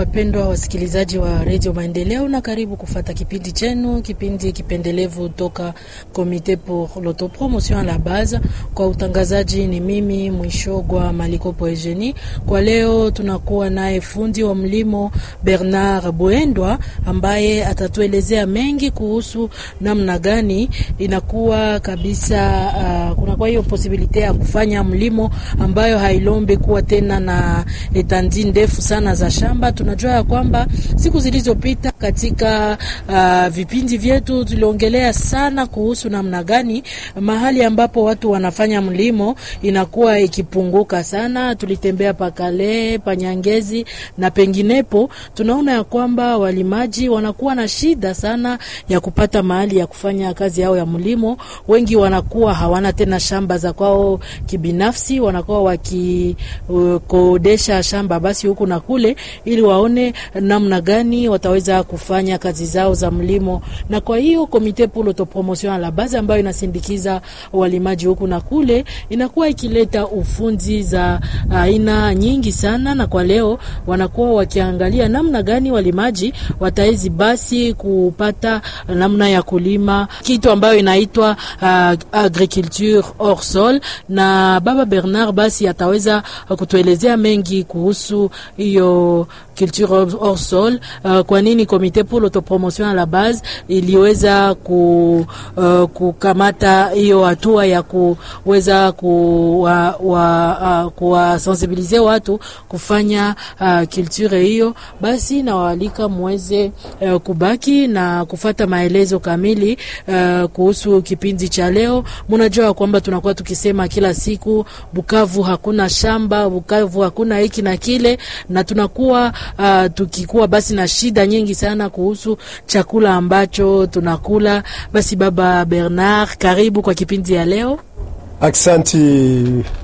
wapendwa wasikilizaji wa redio Maendeleo, na karibu kufata kipindi chenu, kipindi kipendelevu toka Comite pour l'autopromotion à la base. Kwa utangazaji ni mimi Mwishogwa Malikopo Eugenie. Kwa leo tunakuwa naye fundi wa mlimo Bernard Buendwa ambaye atatuelezea mengi kuhusu namna gani inakuwa kabisa, uh, kunakuwa hiyo posibilite ya kufanya mlimo ambayo hailombe kuwa tena na etandi ndefu sana za shamba. Tunajua ya kwamba siku zilizopita katika uh, vipindi vyetu tuliongelea sana kuhusu namna gani mahali ambapo watu wanafanya mlimo inakuwa ikipunguka sana. Tulitembea pakale panyangezi na penginepo, tunaona ya kwamba walimaji wanakuwa na shida sana ya kupata mahali ya kufanya kazi yao ya mlimo. Wengi wanakuwa hawana tena shamba za kwao kibinafsi, wanakuwa wakikodesha uh, shamba basi huku na kule, ili waone namna gani wataweza kufanya kazi zao za mlimo. Na kwa hiyo Komite pour l'autopromotion à la base ambayo inasindikiza walimaji huku na kule inakuwa ikileta ufunzi za aina nyingi sana, na kwa leo wanakuwa wakiangalia namna gani walimaji watawezi basi kupata namna ya kulima kitu ambayo inaitwa uh, agriculture hors sol, na baba Bernard basi ataweza kutuelezea mengi kuhusu hiyo culture hors sol. Uh, kwa nini Comite pour l'autopromotion à la base iliweza ku, uh, kukamata hiyo hatua ya kuweza kuwasensibilize uh, watu kufanya uh, culture hiyo, basi nawaalika muweze uh, kubaki na kufata maelezo kamili uh, kuhusu kipindi cha leo. Munajua kwamba tunakuwa tukisema kila siku Bukavu hakuna shamba, Bukavu hakuna hiki na kile, na tunakuwa uh, tukikuwa basi na shida nyingi sana kuhusu chakula ambacho tunakula. Basi baba Bernard, karibu kwa kipindi ya leo. Aksanti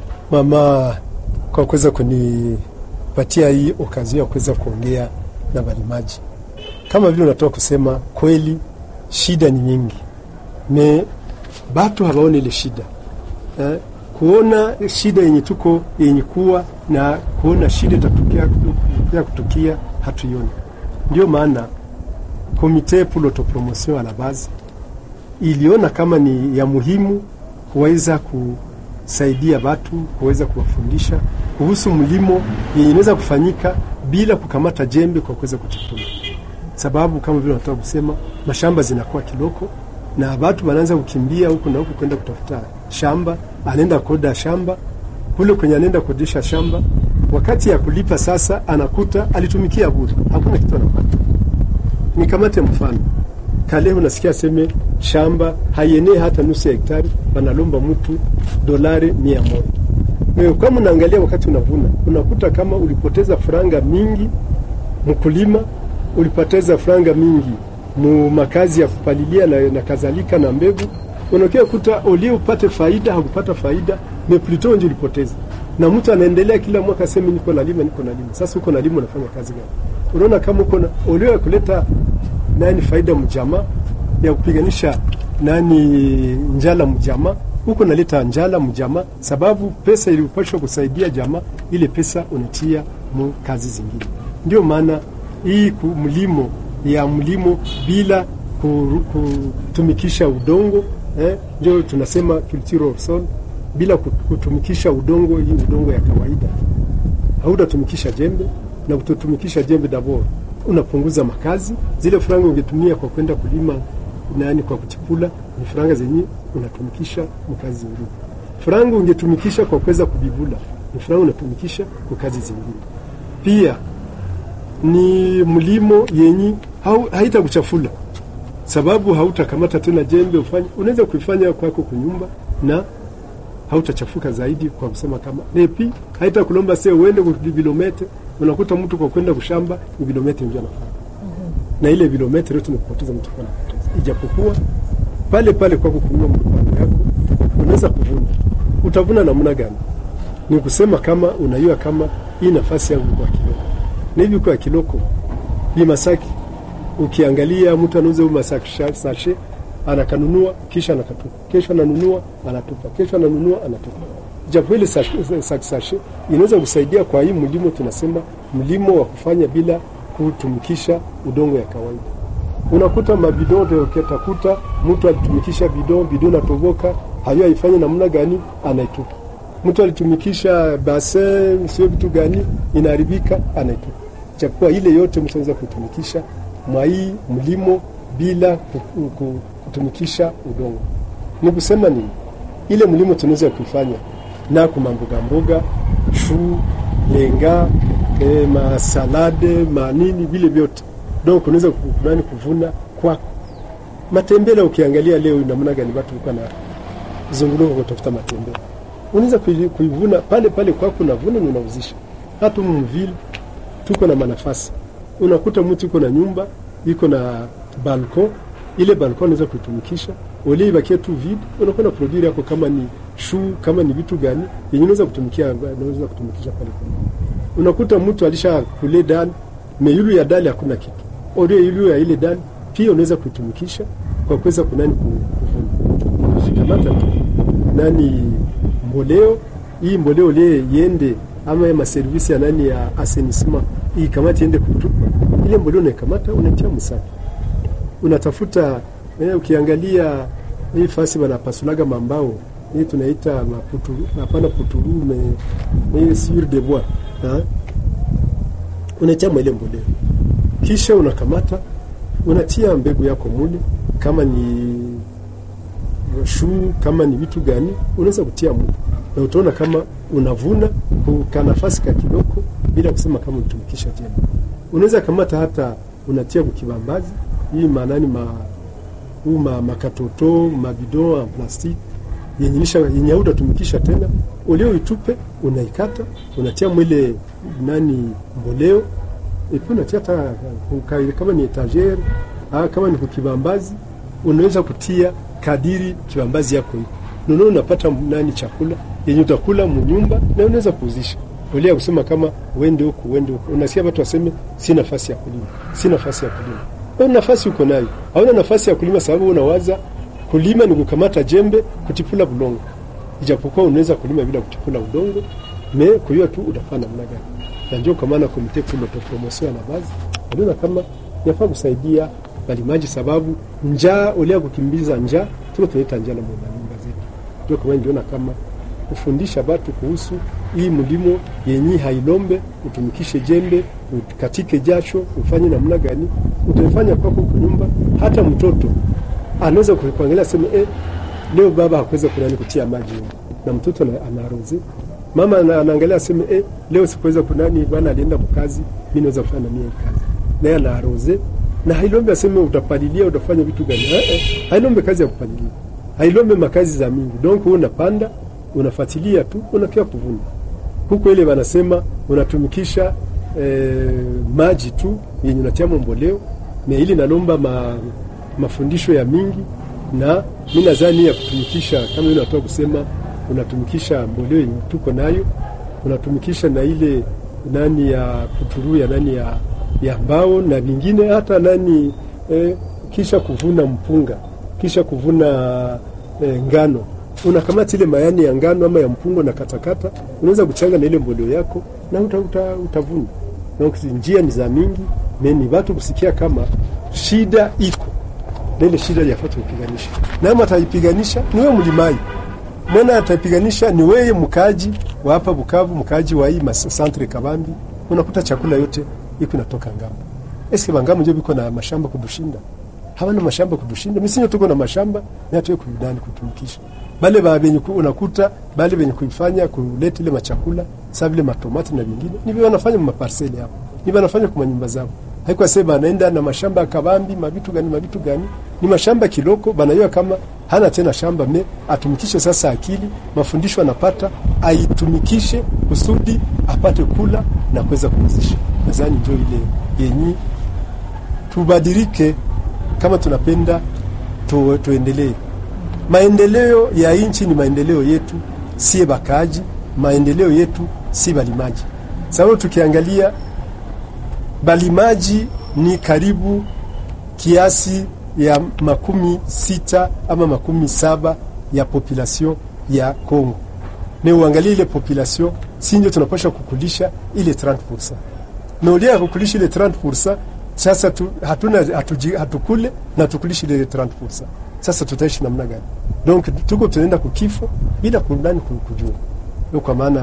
mama kwa kuweza kunipatia hii okazio ya kuweza kuongea na walimaji. Kama vile unatoka kusema kweli, shida ni nyingi, me batu hawaone ile shida eh, kuona shida yenye tuko yenye kuwa na kuona shida itatukia ya kutukia hatuioni. Ndio maana Komite pour l'autopromotion à la base iliona kama ni ya muhimu kuweza kusaidia watu kuweza kuwafundisha kuhusu mlimo yenye inaweza kufanyika bila kukamata jembe kwa kuweza kuchipula, sababu kama vile nataka kusema mashamba zinakuwa kiloko na watu wanaanza kukimbia huku na huku kwenda kutafuta shamba, anaenda koda shamba kule kwenye anaenda kodisha shamba, wakati ya kulipa sasa anakuta alitumikia bure, hakuna kitu anapata. Nikamate mfano kale, unasikia seme shamba haienee hata nusu ya hektari, wanalomba mtu dolari mia moja. Wewe kama unaangalia wakati unavuna, unakuta kama ulipoteza franga mingi mkulima, ulipoteza franga mingi mu makazi ya kupalilia na, na kadhalika na mbegu, unakia kuta olie upate faida, hakupata faida meplito nje ulipoteza, na mtu anaendelea kila mwaka sema niko nalima, niko nalima. Sasa uko nalima, unafanya kazi gani? Unaona kama uko na olio ya kuleta nani faida mjama ya kupiganisha nani njala mjama, uko naleta njala mjama, sababu pesa ilipashwa kusaidia jama, ile pesa unatia mu kazi zingine. Ndio maana hii mlimo ya mlimo bila kutumikisha udongo eh, ndio tunasema culture of soil bila kutumikisha udongo hii udongo ya kawaida, hautatumikisha jembe na kutotumikisha jembe dabor, unapunguza makazi. Zile franga ungetumia kwa kwenda kulima nani, kwa kuchipula, ni franga zenye unatumikisha mkazi zingine. Franga ungetumikisha kwa kuweza kubivula, ni franga unatumikisha kwa kazi zingine. Pia ni mlimo yenye haitakuchafula sababu hautakamata tena jembe ufanye, unaweza kuifanya kwako kunyumba na hautachafuka zaidi, kwa kusema kama nepi haita kulomba se uende kwa kilometre. Unakuta mtu kwa kwenda kushamba ni kilometre ndio anafanya mm -hmm. na ile kilometre yote tunapoteza mtu kwa kupoteza, ijapokuwa pale pale kwako kununua mpango yako unaweza kuvuna. Utavuna namna gani? Ni kusema kama unajua kama hii nafasi yangu kwa kiloko na hivi kwa kiloko ni Masaki. Ukiangalia mtu anauza huyu Masaki sashe anakanunua kisha anakatupa, kesho ananunua anatupa, kesho ananunua anatupa. Japo ile sashe inaweza kusaidia kwa hii mlimo, tunasema mlimo wa kufanya bila kutumikisha udongo ya kawaida. Unakuta mabidon ukitakuta mtu alitumikisha bidon, bidon natoboka, hayo haifanye namna gani, anaitupa. Mtu alitumikisha basin, sio vitu gani, inaharibika, anaitupa. Japokuwa ile yote mtu anaweza kuitumikisha mwai mlimo bila kutumikisha udongo. Ni kusema nini? Ile mlimo tunaweza kuifanya na kuma mboga mboga, shu, lenga, e, masalade, manini vile vyote. Donc unaweza kunani kuvuna kwako. Matembele ukiangalia leo namna gani watu walikuwa na zunguluka kutafuta matembele. Unaweza kuivuna pale pale kwako, unavuna na unauzisha. Hata mvile tuko na manafasi. Unakuta mtu yuko na nyumba, iko na balcon, ile balcon unaweza kuitumikisha. Ole ibakie tu vide, unakuwa na produire yako kama ni shu, kama ni vitu gani, yenye unaweza kutumikia, unaweza kutumikisha pale pale. Unakuta mtu alisha kule dani, meyulu ya dali hakuna kitu. Ole yulu ya ile dali pia unaweza kuitumikisha kwa kuweza kunani kuvuna. Shikamata tu. Nani mboleo, hii mboleo le yende ama ya maservisi ya nani ya assainissement hii kamati iende kutupa ile mboleo, unaikamata unatia msaki, unatafuta eh, ukiangalia hii fasi wanapasulaga mambao hii tunaita maputuru, hapana puturu me hii sur de bois ha, unatia ile mboleo, kisha unakamata unatia mbegu yako mule, kama ni shu, kama ni vitu gani unaweza kutia mule na utaona kama unavuna ka nafasi ka kidogo, bila kusema kama unatumikisha tena. Unaweza kamata hata unatia kukibambazi hii maanani ma huu ma, makatoto mabidon en plastiki yenye nisha yenye utatumikisha tena, ulio itupe unaikata unatia mwile nani mboleo epi unatia hata kama ni etagere ah, kama ni kukibambazi unaweza kutia kadiri kibambazi yako hiyo nono, unapata nani chakula yenye utakula munyumba na unaweza kuuzisha. Ulia kusema kama uende huku uende huku, unasikia watu waseme si nafasi ya kulima, si nafasi ya kulima. Wewe nafasi uko nayo, hauna nafasi ya kulima sababu unawaza kulima ni kukamata jembe kutipula bulongo, ijapokuwa unaweza kulima bila kutipula udongo me kuyua tu utafanya namna gani. Na ndio kwa maana komite kubwa ya promotion na bazi unaona kama yafaa kusaidia balimaji, sababu njaa ulia kukimbiza njaa tuko tunaita njaa na nyumba zetu, ndio kwa maana ndio kama kufundisha batu kuhusu hii mlimo yenyi hailombe, utumikishe jembe, ukatike jasho, ufanye namna gani, utaifanya kwako kwa nyumba. Hata mtoto anaweza kuangalia sema eh, leo baba hakuweza kunani kutia maji na mtoto anaroze, mama anaangalia sema eh, leo sikuweza kunani, bwana alienda mkazi, mimi naweza kufanya mimi kazi, naye anaroze na hailombe aseme utapalilia, utafanya vitu gani? Eh, eh, hailombe kazi ya kupalilia, hailombe makazi za mingi, donc wewe unapanda unafuatilia tu unakia kuvuna huko. Ile wanasema unatumikisha e, maji tu yenye unatia mboleo na ili nalomba ma, mafundisho ya mingi, na mimi nadhani ya kutumikisha kama ile natoka kusema unatumikisha mboleo yenye tuko nayo, unatumikisha na ile nani ya kuturu ya nani ya, ya mbao na vingine hata nani e, kisha kuvuna mpunga kisha kuvuna e, ngano unakamata ile mayani ya ngano ama ya mpungo na katakata, unaweza kuchanga na ile mboleo yako na uta, uta, utavuna. Na njia ni za mingi, ni watu kusikia kama shida iko na ile shida yafata kupiganisha, na ama ataipiganisha ni wewe mlimai mwana, ataipiganisha ni wewe mkaji wa hapa Bukavu, mkaji wa hii centre Kabambi, unakuta chakula yote iko inatoka ngambo. Eske bangamu ndio biko na mashamba kudushinda? Hawana mashamba kudushinda, misinyo tuko na mashamba na tuwe kuidani kutumikisha bale ba benye unakuta bale benye kuifanya kuleta ile machakula sasa vile matomati na vingine ni vile wanafanya kwa maparseli hapo, ni wanafanya kwa nyumba zao. Haiko sema anaenda na mashamba ya kabambi mabitu gani mabitu gani, ni mashamba kiloko, banayua kama hana tena shamba me atumikishe sasa akili, mafundisho anapata aitumikishe kusudi apate kula na kuweza kuuzisha. Nadhani ndio ile yenyi tubadilike, kama tunapenda tu, tuendelee maendeleo ya nchi ni maendeleo yetu, sie bakaji. Maendeleo yetu si balimaji, sababu tukiangalia balimaji ni karibu kiasi ya makumi sita ama makumi saba ya population ya Kongo. Ne uangalie ile population, si ndio tunapasha kukulisha ile 30%. naulia ya kukulisha ile 30% sasa tu, hatuna hatuji, hatukule na tukulishi ile 30%. Sasa tutaishi namna gani? Donc tuko tunaenda kukifo bila kunani kujua. Kwa maana